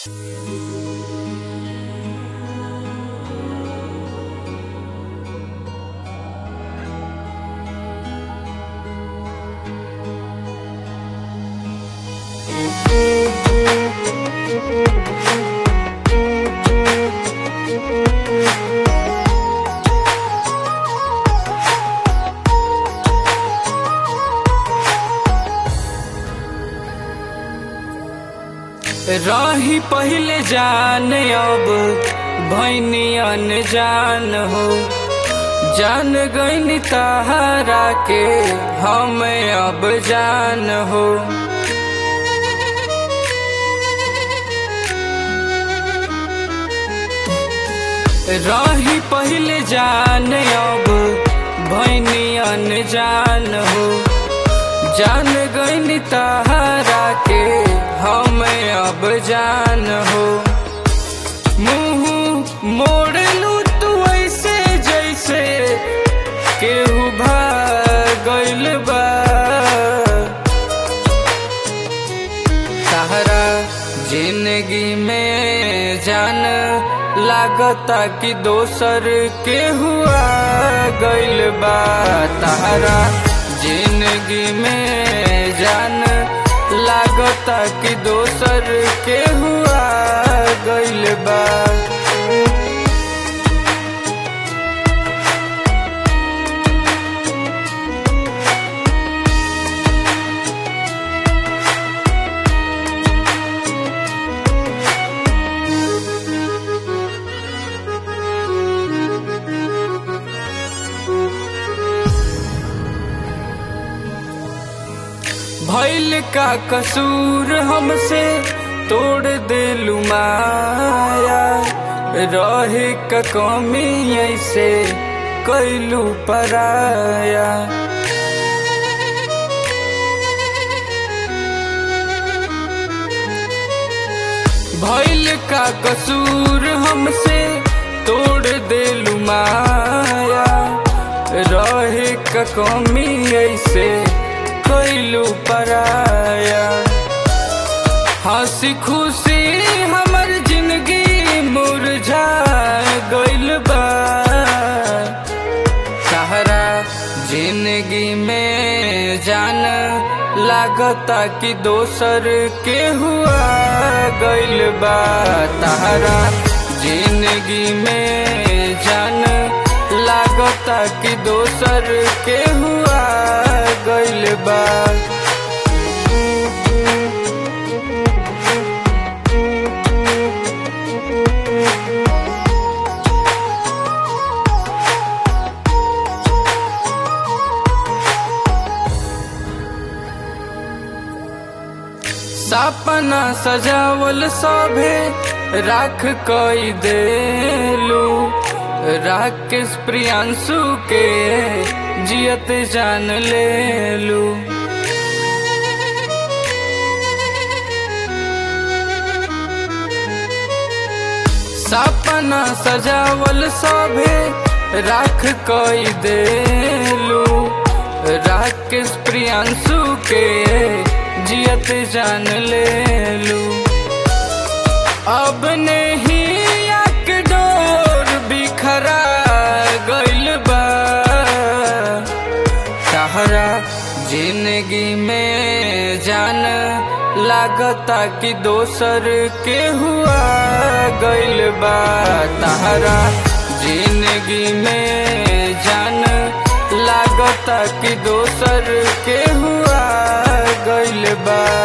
रही पहले जान अब भैनी अनजान हो जान गईनी तहारा के हम अब जान हो रही पहले जान अब भैनी अनजान हो जान गईनी तहारा के हम अब जान हो मुंह मोड़ लू तू ऐसे जैसे केहू भागल बा तहरा जिंदगी में जान लागता कि दोसर के हुआ गइल बा तहरा जिंदगी में जान लागता कि दोसर के हुआ गइल बा भैल का कसूर हमसे तोड़ दिलु माया रहे का कमी ऐसे कैलू पराया भैल का कसूर हमसे तोड़ दिलु माया रहे का कमी ऐसे कैलू पराया हंसी खुशी हमर जिंदगी मुरझा गइल बा सहारा जिंदगी में जान लागता कि दोसर के हुआ गइल बा तहरा जिंदगी में जान लागता कि दोसर के हुआ गइल बा सपना सजावल सभे राख कई देलू राकेश प्रियांशु के जियत जान लेलू सपना सजावल सभे राख कई देलू राकेश प्रियांशु के जियत जान लेलू अब नहीं आक डोर बिखरा गइल बा सहारा जिंदगी में जान लागता कि दोसर के हुआ गइल बा तहरा जिंदगी में जान लागता कि दोसर के हुआ गइल बा